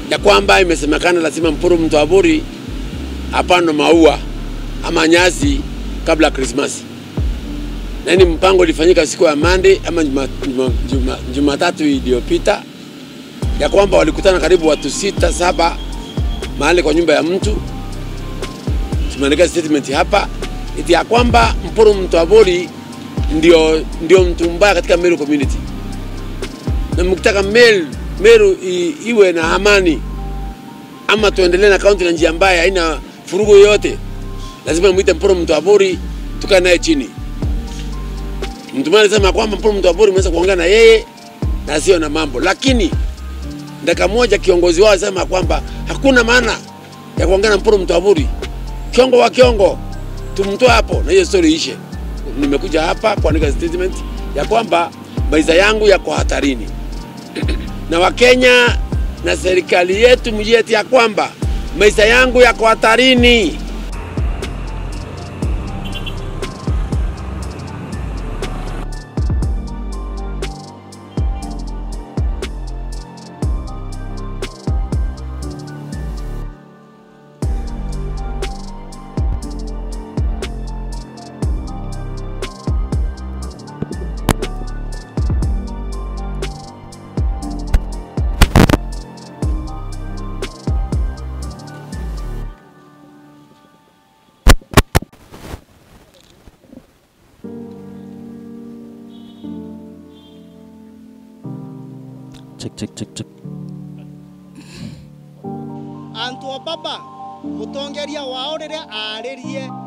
ya kwamba imesemekana lazima Mpuru Mtwaburi apandwe maua ama nyasi kabla ya Krismasi, na ni mpango ulifanyika siku ya Monday ama Jumatatu juma, juma, juma iliyopita, ya kwamba walikutana karibu watu sita saba mahali kwa nyumba ya mtu. Tumeandika statement hapa iti ya kwamba Mpuru Mtwaburi ndio, ndio mtu mbaya katika Meru community, na mkitaka Meru, Meru i, iwe na amani ama tuendelee na kaunti na njia mbaya haina furugu yoyote, lazima mwite Mpuru Mtwaburi tukae naye chini. Mtu mmoja alisema kwamba Mpuru Mtwaburi mnaweza kuongea na yeye na sio na mambo, lakini dakika moja kiongozi wao alisema kwamba hakuna maana ya kuongea na Mpuru Mtwaburi, kiongo wa kiongo tumtoe hapo na hiyo story ishe. Nimekuja hapa kuandika statement ya kwamba maisha yangu yako hatarini na Wakenya na serikali yetu mjue ya kwamba maisha yangu yako hatarini. Check, check, check, check. antu a baba mutongeria wao riria aririe